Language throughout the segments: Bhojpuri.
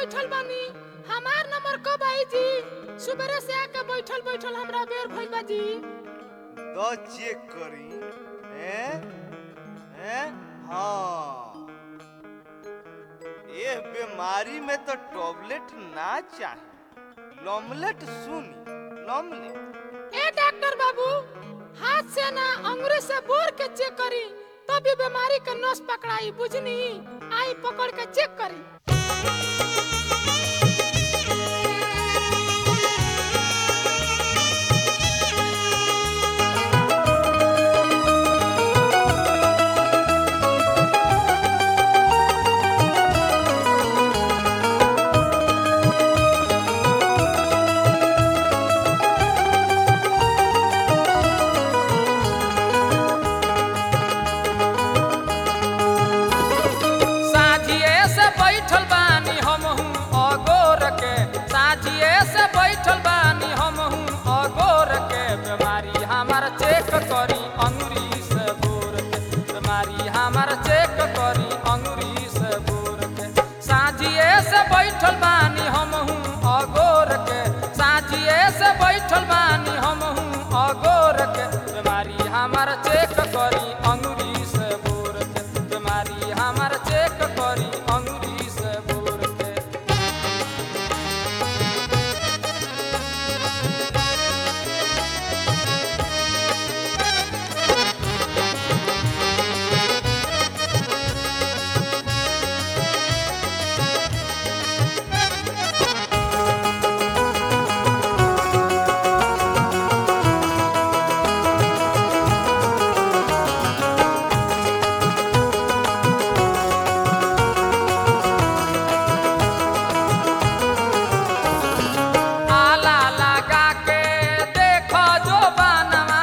बैठल बानी हमार नंबर कब आई जी सुबेरे से आके बैठल बैठल हमरा बेर भइल बा जी द चेक करी हैं हैं हाँ ये बीमारी में तो टॉबलेट ना चाहे लॉमलेट सुनी लॉमलेट ए डॉक्टर बाबू हाथ से ना अंगूरी से बोर के चेक करी तभी बीमारी के नस पकड़ाई बुझनी आई पकड़ के चेक करी साझिए से बैठल बानी हमहू अगोर के साझिए से बैठल बानी हमहू अगोर के बीमारी हमार चेक करी अंगुरी से बोर के बीमारी हमार चेक करी अंगुरी से बोर के साझिए से बैठल बानी हमहू अगोर के साझिए से बैठल बानी हमहू अगोर के बीमारी हमार चेक करी अंगुरी से बोर के बीमारी हमार चेक करी अंगुरी से बोर के आला लगा के देखो जो बनवा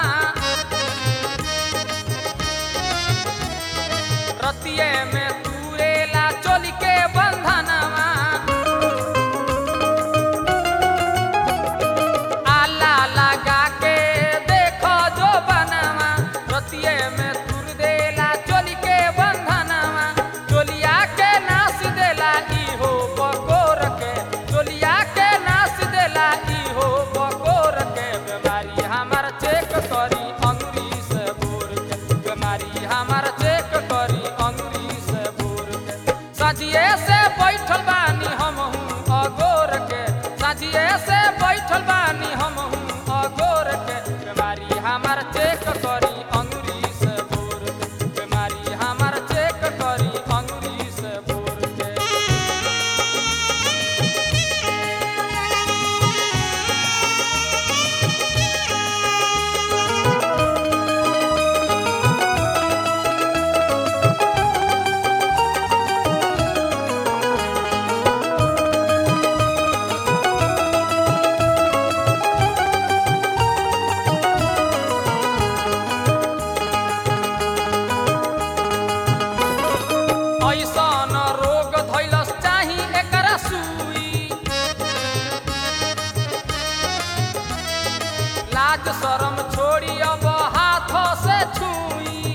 रतिये में तुरेला चोली के बंधनवा आला लगा के देखो जो बनवा रतिये में तुर देला चोली के बंधनवा चोलिया के नास देला इहो बकोर के चोलिया के नास देला इहो बकोर के बीमारी हमार चेक करी अंगुरी से बोर के बीमारी हमार चेक करी अंगुरी से बोर के सजिए से बैठल बानी हमहू अगोर के सजिए से बैठल बानी हमहू अगोर के बीमारी हमार चेक करी अंगुरी से बोर के बीमारी हमार चेक करी अंगुरी से बोर के ऐसन रोग धैलस चाही एकरा सुई लाज शरम छोड़ी अब हाथ से छुई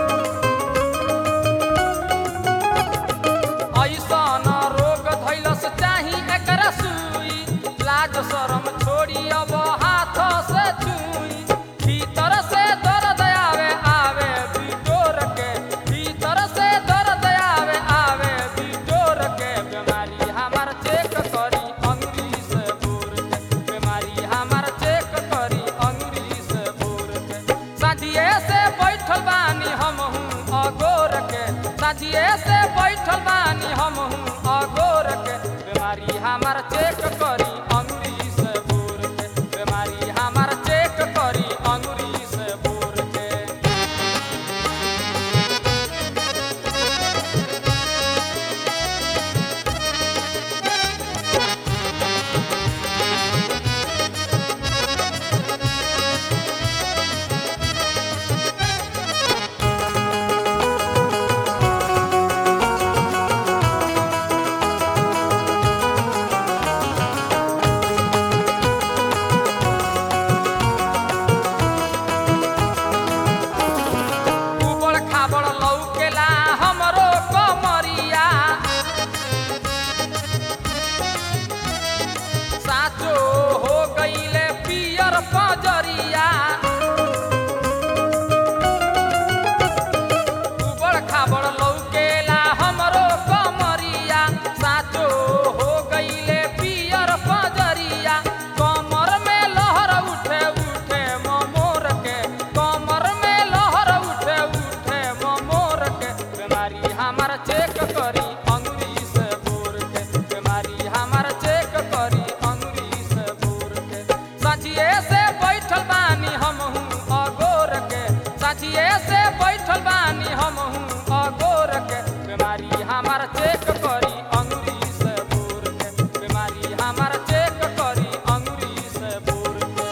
ऐसन रोग धैलस चाही एकरा सुई लाज शरम छोड़ी अब हाथ से छुई भीतर से दर्द आवे आवे बिटोर के भीतर से दर्द आवे आवे बिटोर के बीमारी हमार चेक करी अंगुरी से बोर के बीमारी हमार चेक करी अंगुरी से बोर के साझिए से बैठल बानी हमहू अगोर के साझिए से बैठल बानी हमहू अगोर के बीमारी हमार चेक करी अंगुरी से बोर के बीमारी हमार चेक करी अंगुरी से बोर के कहिए से बैठल बानी हम हूँ अगोर के बीमारी हमार चेक करी अंगुरी से बोर के बीमारी हमार चेक करी अंगुरी से बोर के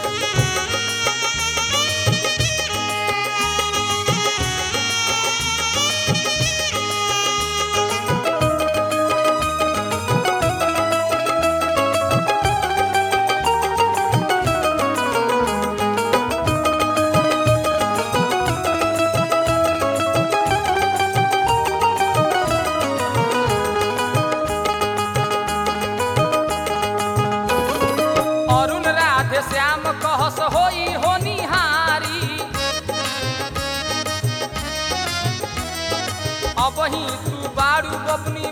अरुण राधे श्याम कहस होई होनिहारी अब ही तू बारू बबनी